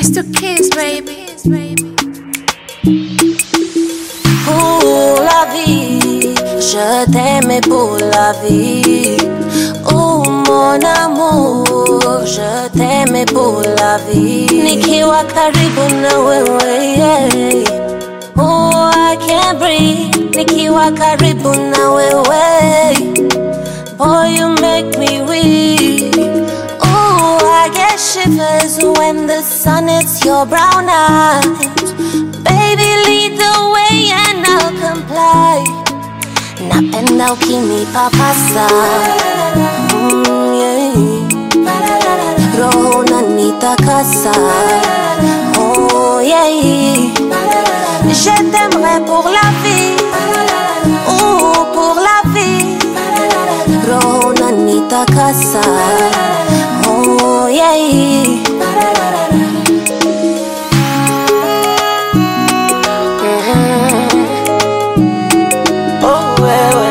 It's the kids, baby. Pour la vie, je t'aimais pour la vie. Oh mon amour, je t'aimais pour la vie. Nikiwa karibu na wewe, yeah. Oh, I can't breathe. Nikiwa karibu na wewe. Boy, you make me weak. Oh, I get shivers when the sun hits your brown eyes. Baby, lead the way and I'll comply. Napenda ukinipapasa mm, yeah. Roho unanitakasa oh, yeah. Je t'aimerai pour la vie oh, pour la vie Roho unanitakasa oh, yeah. Oh, wewe.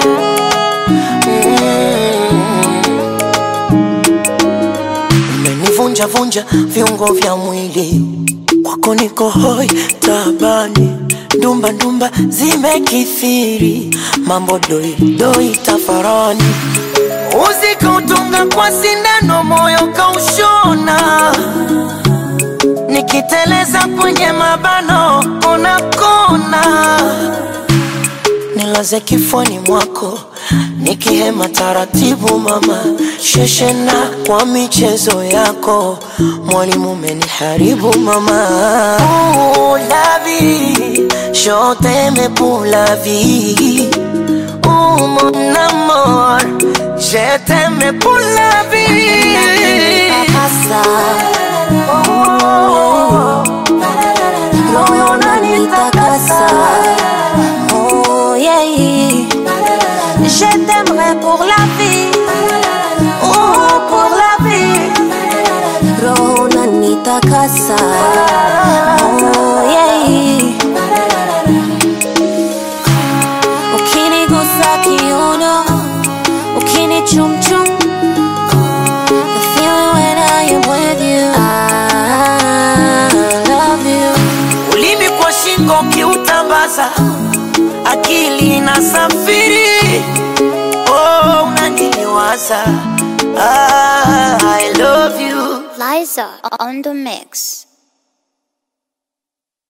umenivunja vunja viungo vya mwili kwako niko hoi tabani ndumba ndumba zimekithiri mambo doi doi tafarani uzikautunga kwa sindano moyo kaushona nikiteleza kwenye mabano unakona nilaze kifoni mwako nikihema taratibu mama sheshena kwa michezo yako mwalimu umeniharibu mama Ooh, la vie, je t'aime pour la vie Ooh, mon amour, je t'aime pour la vie Papasa oh, Roho unanitakasa oh, yeah. Je t'aimerai pour la vie oh, pour la vie Roho unanitakasa oh, yeah. Ukinigusa kiuno Ukinichumchum The feeling when I am with you I love you ulimi kwa shingo ukiutambaza akili na safiri oh, unaniliwaza ah, I love you Liza on the mix.